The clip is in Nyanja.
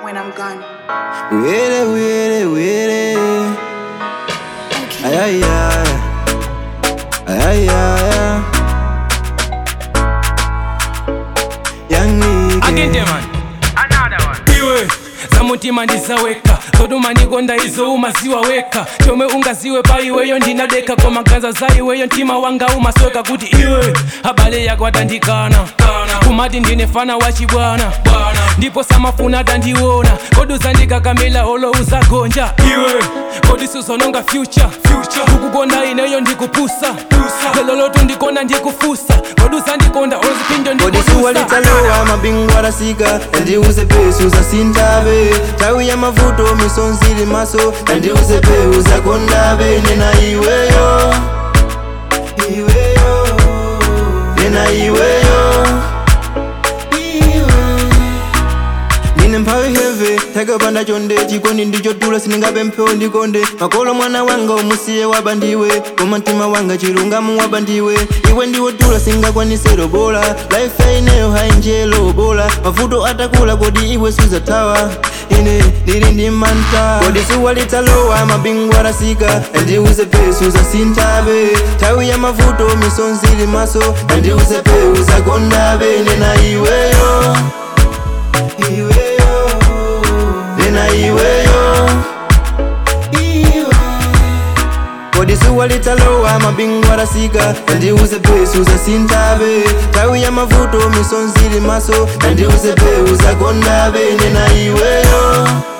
when I'm gone. Uyere, uyere, uyere. Ay, ay, ay. Ay, ay, ay. Young nigga. Again, there, man. Another one. Iwe zamutima ndizaweka zoduma ndikonda izo umaziwaweka chomwe ungaziwe pa iweyo ndinadeka koma ganza za iweyo mtima wanga umasweka kuti iwe abale yako atandikana kumati ndine fana wachibwana ndipo samafuna atandiona kodi uzandikakamila olo uzagonja iwe kodi suzononga future kukukonda ineyo ndikupusa lelo lotu ndikonda ndikufusa kodi uzandikonda ozipinjo Kodi suwa litalowa mabingwa rasika Nandiuze pe suza sintabe Tawi ya mavuto misonzili maso Nandiuze pe uzakondabe Nena iweyo Iweyo Nena iweyo Nine mphawi heve takapanda chonde chikondi ndichotula siningape mphewo ndikonde makolo mwana wanga umusiye wabandiwe koma mtima wanga chilungamo wabandiwe iwe ndiwotula singakwanise lobola life ineyo hainjelo bola mavuto atakula kodi iwe suzatawa ine ndili ndi manta kodi suwa litalowa mabingwa rasika andiuze pe suzasintabe tawi ya mavuto misonzili maso andiuze pe uzakondabe nena iweyo iweyo nena iweyo iwe kodi suwa litalowa mabingwa rasika nandiuze pe suzasintabe tawi ya mavuto misonzili maso nandiuze pe uzakondabe nena iweyo